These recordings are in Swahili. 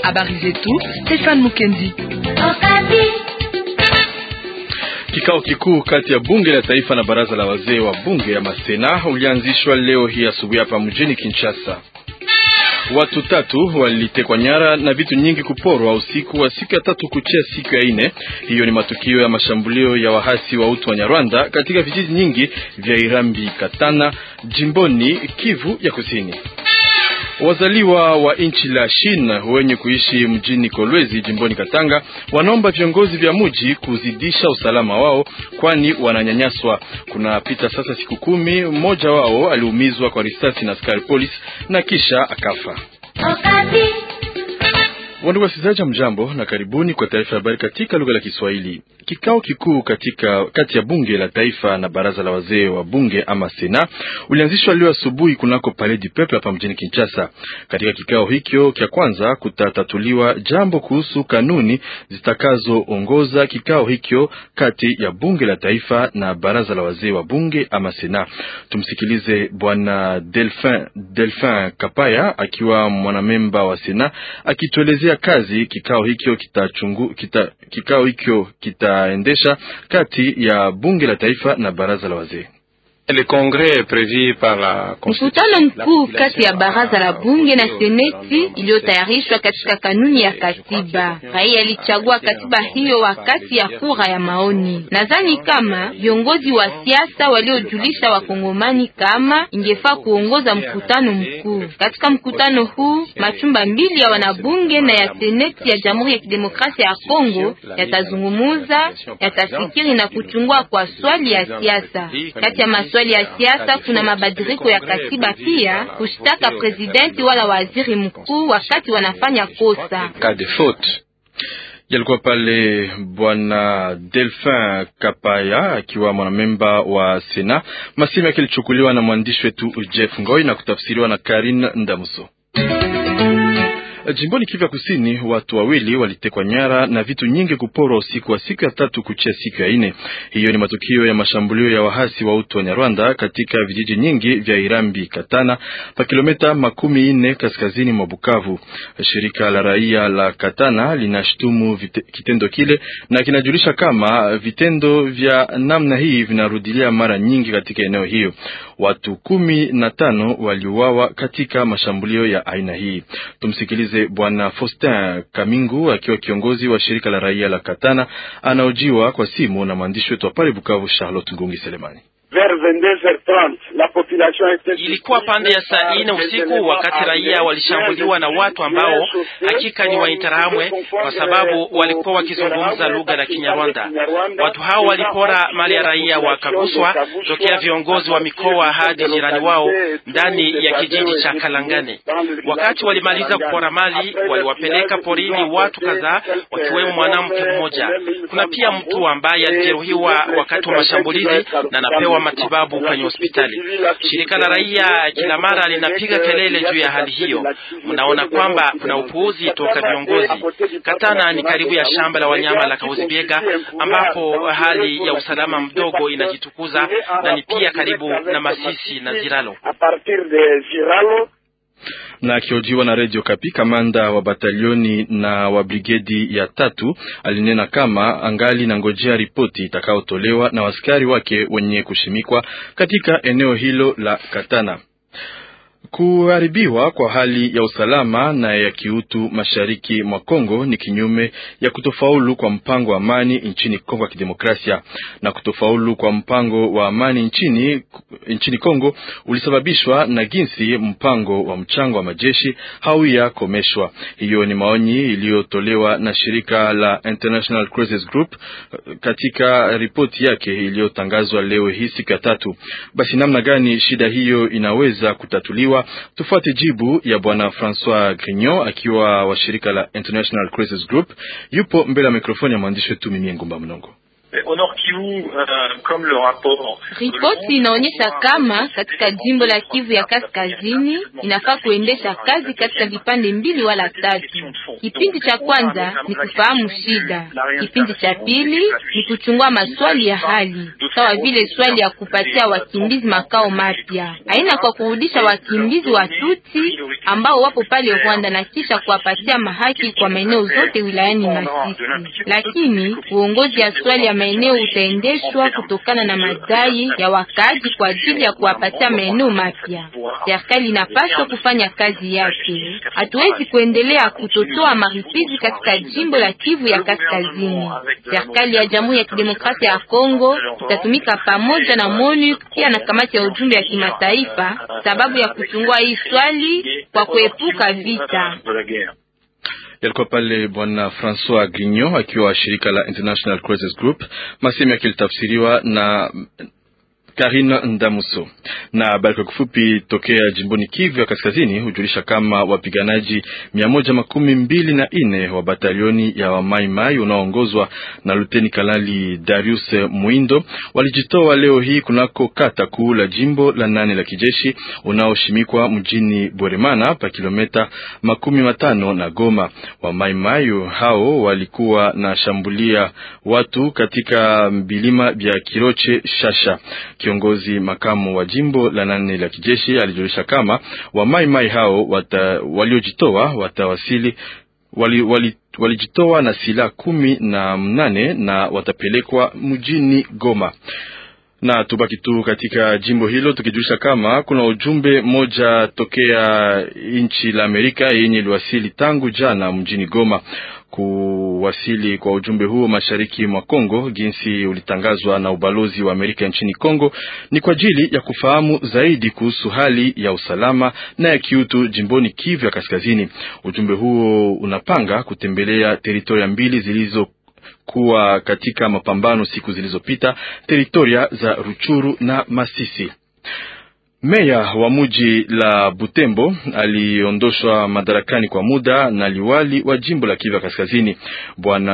Habari zetu Stefan Mukendi. Kikao kikuu kati ya bunge la taifa na baraza la wazee wa bunge ya Masena ulianzishwa leo hii asubuhi hapa mjini Kinshasa. Watu tatu walitekwa nyara na vitu nyingi kuporwa usiku wa siku ya tatu kuchia siku ya ine. Hiyo ni matukio ya mashambulio ya wahasi wa utu wa Nyarwanda katika vijiji nyingi vya Irambi, Katana, jimboni Kivu ya Kusini. Wazaliwa wa nchi la China wenye kuishi mjini Kolwezi jimboni Katanga wanaomba viongozi vya mji kuzidisha usalama wao, kwani wananyanyaswa. Kunapita sasa siku kumi, mmoja wao aliumizwa kwa risasi na askari polisi na kisha akafa. Wandugu wasikilizaji, mjambo na karibuni kwa taarifa ya habari katika lugha la Kiswahili. Kikao kikuu katika kati ya bunge la taifa na baraza la wazee wa bunge ama Sena ulianzishwa leo asubuhi kunako Palais du Peuple hapa mjini Kinshasa. Katika kikao hicho cha kwanza kutatatuliwa jambo kuhusu kanuni zitakazoongoza kikao hicho kati ya bunge la taifa na baraza la wazee wa bunge ama Sena. Tumsikilize bwana Delphin, Delphin Kapaya akiwa mwanamemba wa Sena akituelezea kazi kikao hicho kitachungu kita, kikao hicho kitaendesha kati ya bunge la taifa na baraza la wazee. Mkutano mkuu kati ya baraza la bunge na seneti iliyotayarishwa katika kanuni ya katiba. Raia alichagua katiba hiyo wakati ya kura ya maoni. Nadhani kama viongozi wa siasa waliojulisha wakongomani kama ingefaa kuongoza mkutano mkuu. Katika mkutano huu machumba mbili ya wanabunge na ya seneti ya Jamhuri ya Kidemokrasia ya Kongo yatazungumuza, yatafikiri na kuchungua kwa swali ya siasa. Kati ya maswali ya siasa kuna mabadiliko ya katiba, pia kushtaka presidenti wala waziri mkuu wakati wanafanya kosa. Yalikuwa pale bwana Delphin Kapaya akiwa mwanamemba wa Sena. Masimu yake ilichukuliwa na mwandishi wetu Jeff Ngoi na kutafsiriwa na Karin Ndamuso. Jimboni Kivu ya Kusini, watu wawili walitekwa nyara na vitu nyingi kuporwa usiku wa siku ya tatu kuchia siku ya ine. Hiyo ni matukio ya mashambulio ya wahasi wa utu wa Nyarwanda katika vijiji nyingi vya Irambi Katana, pa kilomita makumi ine kaskazini mwa Bukavu. Shirika la raia la Katana linashutumu kitendo kile na kinajulisha kama vitendo vya namna hii vinarudilia mara nyingi katika eneo hiyo. Watu kumi na tano waliuawa katika mashambulio ya aina hii. Tumsikilize Bwana Faustin Kamingu akiwa kiongozi wa shirika la raia la Katana, anaojiwa kwa simu na mwandishi wetu wa pale Bukavu, Charlotte Ngungi Selemani. Ilikuwa pande ya saa ine usiku wakati raia walishambuliwa na watu ambao hakika ni Wainterahamwe kwa sababu walikuwa wakizungumza lugha la Kinyarwanda. Watu hao walipora mali ya raia wakaguswa tokea viongozi wa mikoa hadi jirani wao ndani ya kijiji cha Kalangane. Wakati walimaliza kupora mali, waliwapeleka porini watu kadhaa, wakiwemo mwanamke mmoja. Kuna pia mtu ambaye alijeruhiwa wakati wa mashambulizi na anapewa matibabu kwenye hospitali. Shirika la raia kila mara linapiga kelele juu ya hali hiyo. Mnaona kwamba kuna upuuzi toka viongozi. Katana ni karibu ya shamba la wanyama la Kauzibiega, ambapo hali ya usalama mdogo inajitukuza na ni pia karibu na Masisi na Ziralo na akiojiwa na redio Kapi, kamanda wa batalioni na wa brigedi ya tatu alinena kama angali na ngojea ripoti itakayotolewa na waskari wake wenye kushimikwa katika eneo hilo la Katana. Kuharibiwa kwa hali ya usalama na ya kiutu mashariki mwa Kongo ni kinyume ya kutofaulu kwa mpango wa amani nchini Kongo ya Kidemokrasia. Na kutofaulu kwa mpango wa amani nchini, nchini Kongo ulisababishwa na jinsi mpango wa mchango wa majeshi hauya komeshwa. Hiyo ni maoni iliyotolewa na shirika la International Crisis Group katika ripoti yake iliyotangazwa leo hii siku ya tatu. Basi namna gani shida hiyo inaweza kutatuliwa? Tufuate jibu ya bwana Francois Grignon akiwa wa shirika la International Crisis Group. Yupo mbele ya mikrofoni ya mwandishi wetu Mimie Ngumba Mnongo. Ripoti inaonyesha kama katika jimbo la Kivu ya Kaskazini inafaa kuendesha kazi katika vipande mbili wala tatu. Kipindi cha kwanza ni kufahamu shida, kipindi cha pili ni kuchungua maswali ya hali, sawa vile swali ya kupatia wakimbizi makao mapya, aina kwa kurudisha wakimbizi wa Tutsi ambao wapo pale Rwanda na kisha kuwapatia mahaki kwa maeneo zote wilayani Masisi. Lakini uongozi ya swali ya maeneo utaendeshwa kutokana na madai ya wakaaji kwa ajili ya kuwapatia maeneo mapya. Serikali inapaswa kufanya kazi yake. Hatuwezi kuendelea kutotoa maripizi katika jimbo la Kivu ya Kaskazini. Serikali ya Jamhuri ya Kidemokrasia ya Kongo itatumika pamoja na MONUC pia na kamati ya ujumbe ya kimataifa sababu ya kuchungua hii swali kwa kuepuka vita. Yalikuwa pale Bwana Francois Grignon akiwa wa shirika la International Crisis Group, masemi yakilitafsiriwa na Karina Ndamuso. Na habari kwa kifupi tokea jimboni Kivu ya Kaskazini hujulisha kama wapiganaji mia moja makumi mbili na nne wa batalioni ya wamaimai unaoongozwa na luteni kanali Darius Muindo walijitoa leo hii kunako kata kuu la jimbo la nane la kijeshi unaoshimikwa mjini Bweremana pa kilometa makumi matano na Goma. Wamaimai hao walikuwa na shambulia watu katika vilima vya Kiroche Shasha. Kiongozi makamu wa jimbo la nane la kijeshi alijulisha kama wamaimai hao wata, waliojitoa watawasili wali, wali, walijitoa na silaha kumi na mnane na watapelekwa mjini Goma na tubaki tu katika jimbo hilo tukijulisha kama kuna ujumbe moja tokea nchi la Amerika yenye iliwasili tangu jana mjini Goma. Kuwasili kwa ujumbe huo mashariki mwa Kongo, jinsi ulitangazwa na ubalozi wa Amerika nchini Kongo, ni kwa ajili ya kufahamu zaidi kuhusu hali ya usalama na ya kiutu jimboni Kivu ya Kaskazini. Ujumbe huo unapanga kutembelea teritoria mbili zilizo kuwa katika mapambano siku zilizopita, teritoria za Ruchuru na Masisi. Meya wa muji la Butembo aliondoshwa madarakani kwa muda na liwali wa jimbo la Kivu ya Kaskazini. Bwana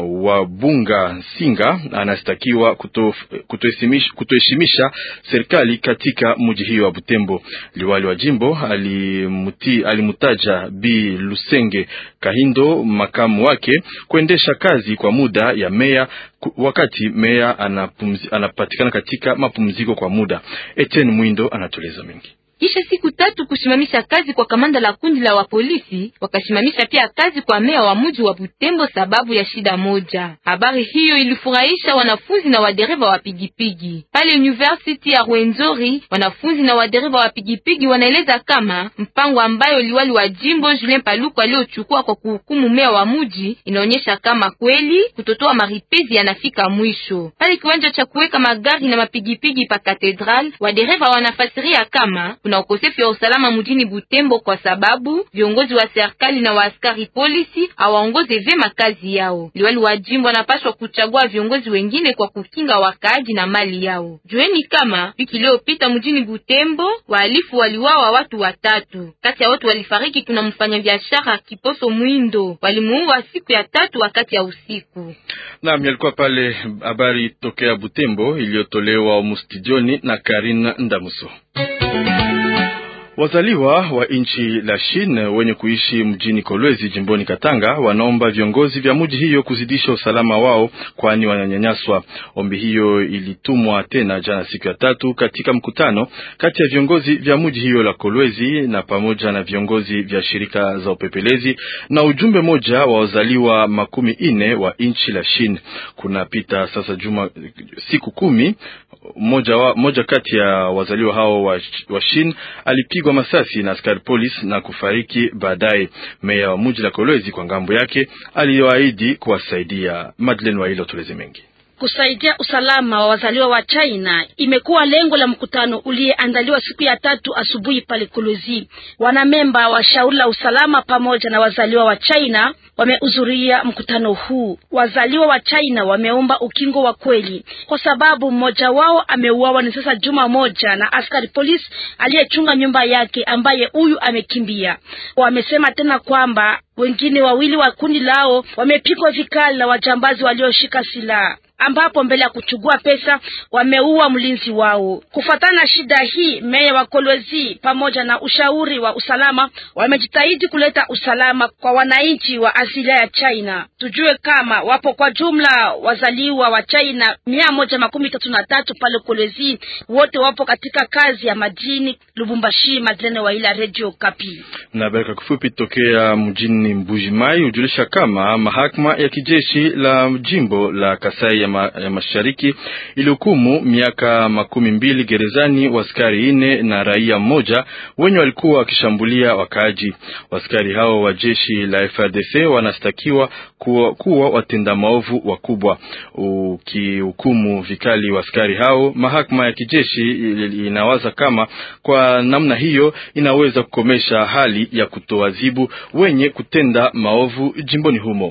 Wabunga Singa anastakiwa kutoheshimisha kuto serikali katika muji hiyo wa Butembo. Liwali wa jimbo alimuti, alimutaja Bi Lusenge Kahindo, makamu wake, kuendesha kazi kwa muda ya meya wakati meya anapatikana katika mapumziko kwa muda. Etienne Mwindo anatueleza mengi. Kisha siku tatu kusimamisha kazi kwa kamanda la kundi la wapolisi, wakasimamisha pia kazi kwa meya wa mji wa Butembo sababu ya shida moja. Habari hiyo ilifurahisha wanafunzi na wadereva wa pigipigi pale University ya Rwenzori. Wanafunzi na wadereva wa pigipigi wanaeleza kama mpango ambayo liwali wa jimbo Julien Paluku aliochukua kwa kuhukumu meya wa mji inaonyesha kama kweli kutotoa maripezi yanafika mwisho. Pale kiwanja cha kuweka magari na mapigipigi pa Katedral, wadereva wanafasiria kama kuna ukosefu wa usalama mjini Butembo kwa sababu viongozi wa serikali na waaskari polisi hawaongoze vyema kazi yao. Liwali wa jimbo anapaswa kuchagua viongozi wengine kwa kukinga wakaaji na mali yao. Jueni kama wiki iliyopita mjini Butembo wahalifu waliwawa watu watatu. Kati ya watu walifariki kuna mfanyabiashara Kiposo Mwindo, walimuua siku ya tatu wakati ya usiku. Naam, yalikuwa pale habari tokea Butembo iliyotolewa mustudioni na Karina Ndamuso. Wazaliwa wa nchi la Chine wenye kuishi mjini Kolwezi jimboni Katanga wanaomba viongozi vya mji hiyo kuzidisha usalama wao, kwani wananyanyaswa. Ombi hiyo ilitumwa tena jana siku ya tatu katika mkutano kati ya viongozi vya mji hiyo la Kolwezi na pamoja na viongozi vya shirika za upepelezi na ujumbe moja wa wazaliwa makumi ine wa nchi la Chine. Kunapita sasa juma siku kumi moja, wa, moja kati ya wazaliwa hao wa, wa Chine alipigwa masasi na askari polisi na kufariki baadaye. Meya wa mji la Kolwezi kwa ngambo yake aliyoahidi kuwasaidia. Madeleine Wailo tuleze mengi kusaidia usalama wa wazaliwa wa China imekuwa lengo la mkutano uliyeandaliwa siku ya tatu asubuhi pale Kolwezi. Wanamemba wa shauri la usalama pamoja na wazaliwa wa China wamehudhuria mkutano huu. Wazaliwa wa China wameomba ukingo wa kweli, kwa sababu mmoja wao ameuawa ni sasa juma moja na askari polisi aliyechunga nyumba yake, ambaye huyu amekimbia. Wamesema tena kwamba wengine wawili wa kundi lao wamepigwa vikali na wajambazi walioshika silaha. ambapo mbele ya kuchugua pesa wameua mlinzi wao. Kufuatana na shida hii, meya wa Kolwezi pamoja na ushauri wa usalama wamejitahidi kuleta usalama kwa wananchi wa asilia ya China. Tujue kama wapo kwa jumla wazaliwa wa China mia moja makumi tatu na tatu pale Kolwezi, wote wapo katika kazi ya madini Lubumbashi. Madlene wa ila Radio Kapi na habari kwa kifupi tokea mjini Mbujimai hujulisha kama mahakama ya kijeshi la jimbo la Kasai ya, ma, ya Mashariki ilihukumu miaka makumi mbili gerezani waskari ine na raia mmoja wenye walikuwa wakishambulia wakaaji. Waskari hao wa jeshi la FRDC wanastakiwa kuwa, kuwa watenda maovu wakubwa. Ukihukumu vikali waskari hao, mahakama ya kijeshi inawaza kama kwa namna hiyo inaweza kukomesha hali ya kutoadhibu wenye kutenda maovu jimboni humo.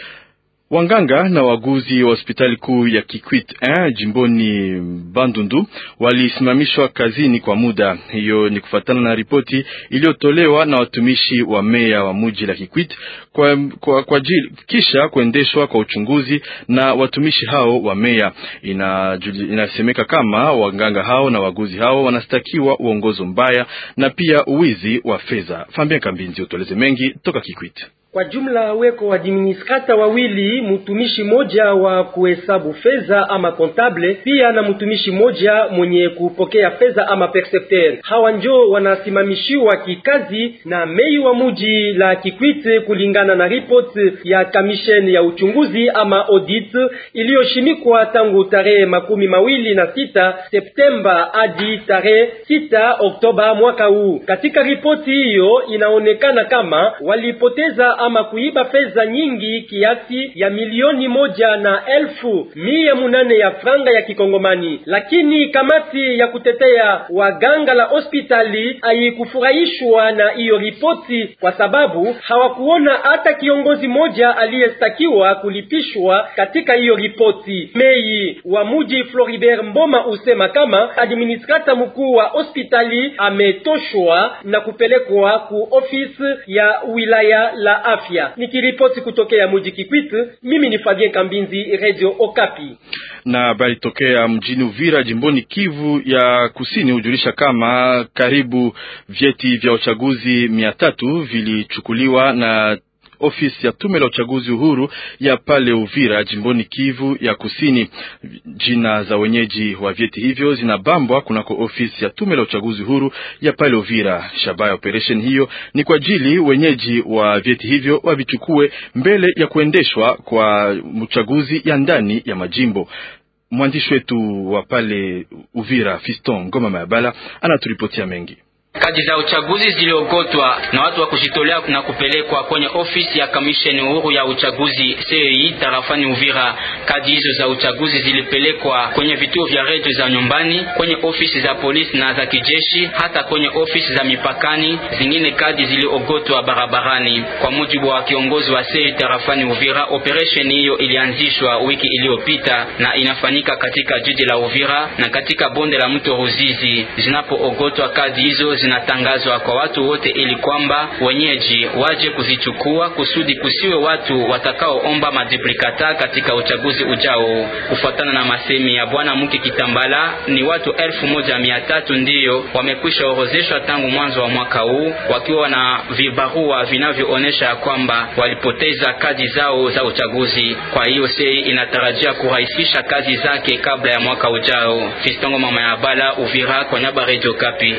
Wanganga na waguzi wa hospitali kuu ya Kikwit eh, jimboni Bandundu walisimamishwa kazini kwa muda. Hiyo ni kufuatana na ripoti iliyotolewa na watumishi wa meya wa muji la Kikwit kwa, kwa, kwa jil, kisha kuendeshwa kwa uchunguzi na watumishi hao wa meya. Ina, inasemeka kama wanganga hao na waguzi hao wanastakiwa uongozo mbaya na pia uwizi wa fedha. Fambia Kambinzi utoleze mengi toka Kikwit. Kwa jumla weko administrata wawili, mtumishi moja wa kuhesabu fedha ama kontable, pia na mtumishi moja mwenye kupokea fedha ama percepteur. Hawa njo wanasimamishiwa kikazi na mei wa muji la Kikwit, kulingana na ripoti ya kamisheni ya uchunguzi ama audit iliyoshimikwa tangu tarehe makumi mawili na sita Septemba hadi tarehe sita Oktoba mwaka huu. Katika ripoti hiyo inaonekana kama walipoteza ama kuiba fedha nyingi kiasi ya milioni moja na elfu mia munane ya franga ya kikongomani, lakini kamati ya kutetea waganga la hospitali haikufurahishwa na hiyo ripoti kwa sababu hawakuona hata kiongozi moja aliyestakiwa kulipishwa katika hiyo ripoti. Mei wa muji Floribert Mboma usema kama administrata mkuu wa hospitali ametoshwa na kupelekwa ku ofisi ya wilaya la afya. Nikiripoti kutokea muji Kikwit, mimi ni Fabien Kambinzi, Radio Okapi. Na habari tokea mjini Uvira jimboni Kivu ya Kusini hujulisha kama karibu vyeti vya uchaguzi mia tatu vilichukuliwa na ofisi ya tume la uchaguzi uhuru ya pale Uvira jimboni Kivu ya Kusini. Jina za wenyeji wa vyeti hivyo zinabambwa kunako ofisi ya tume la uchaguzi uhuru ya pale Uvira. Shabaha ya operation hiyo ni kwa ajili wenyeji wa vyeti hivyo wavichukue mbele ya kuendeshwa kwa uchaguzi ya ndani ya majimbo. Mwandishi wetu wa pale Uvira Fiston Ngoma Mayabala anaturipotia mengi. Kadi za uchaguzi ziliogotwa na watu wa kujitolea na kupelekwa kwenye ofisi ya kamisheni uhuru ya uchaguzi CEI tarafani Uvira. Kadi hizo za uchaguzi zilipelekwa kwenye vituo vya redio za nyumbani, kwenye ofisi za polisi na za kijeshi, hata kwenye ofisi za mipakani. Zingine kadi ziliogotwa barabarani. Kwa mujibu wa kiongozi wa CEI tarafani Uvira, operation hiyo ilianzishwa wiki iliyopita na inafanyika katika jiji la Uvira na katika bonde la mto Ruzizi. Zinapoogotwa kadi hizo zinatangazwa kwa watu wote ili kwamba wenyeji waje kuzichukua kusudi kusiwe watu watakaoomba maduplikata katika uchaguzi ujao. Kufuatana na masemi ya bwana Muki Kitambala, ni watu elfu moja mia tatu ndiyo wamekwisha orozeshwa tangu mwanzo wa mwaka huu wakiwa na vibarua vinavyoonyesha kwamba walipoteza kadi zao za uchaguzi. Kwa hiyo sei inatarajia kurahisisha kazi zake kabla ya mwaka ujao. Fistongo mama ya Bala, Uvira, kwa niaba Radio Kapi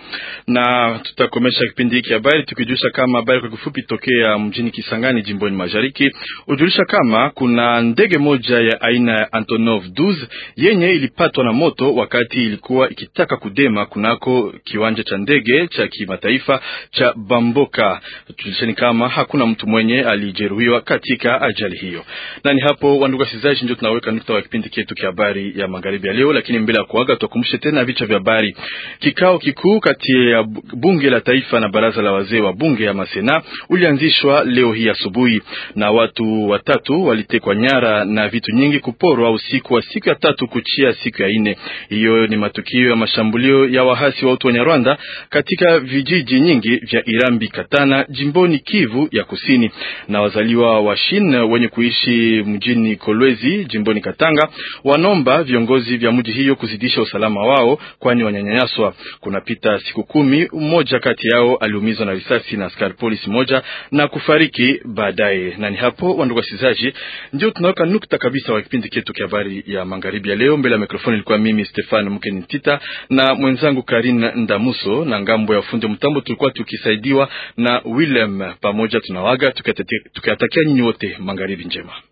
na tutakomesha kipindi hiki habari tukijulisha kama habari kwa kifupi tokea mjini Kisangani jimboni mashariki ujulisha kama kuna ndege moja ya aina ya Antonov 12 yenye ilipatwa na moto wakati ilikuwa ikitaka kudema kunako kiwanja cha ndege cha kimataifa cha Bamboka. Tulisheni kama hakuna mtu mwenye alijeruhiwa katika ajali hiyo. Na ni hapo wandugu wasikilizaji, ndio tunaweka nukta wa kipindi chetu cha habari ya magharibi ya leo, lakini mbele ya kuaga tukumbushe tena vichwa vya habari. Kikao kikuu kati ya ya bunge la taifa na baraza la wazee wa bunge ya Masena ulianzishwa leo hii asubuhi, na watu watatu walitekwa nyara na vitu nyingi kuporwa usiku wa siku ya tatu kuchia siku ya ine. Hiyo ni matukio ya mashambulio ya wahasi wa utu wa Nyarwanda katika vijiji nyingi vya Irambi Katana jimboni Kivu ya Kusini, na wazaliwa wa Shin wenye kuishi mjini Kolwezi jimboni Katanga wanomba viongozi vya mji hiyo kuzidisha usalama wao, kwani wanyanyaswa. Kunapita siku kumi, mmoja kati yao aliumizwa na risasi na askari polisi moja na kufariki baadaye. Na ni hapo, wandugu wasikilizaji, ndio tunaweka nukta kabisa wa kipindi chetu cha habari ya magharibi ya leo. Mbele ya mikrofoni ilikuwa mimi Stefan Mkenitita na mwenzangu Karin Ndamuso, na ngambo ya ufundi mtambo tulikuwa tukisaidiwa na Willem. Pamoja tunawaga tukiatakia nyinyi wote magharibi njema.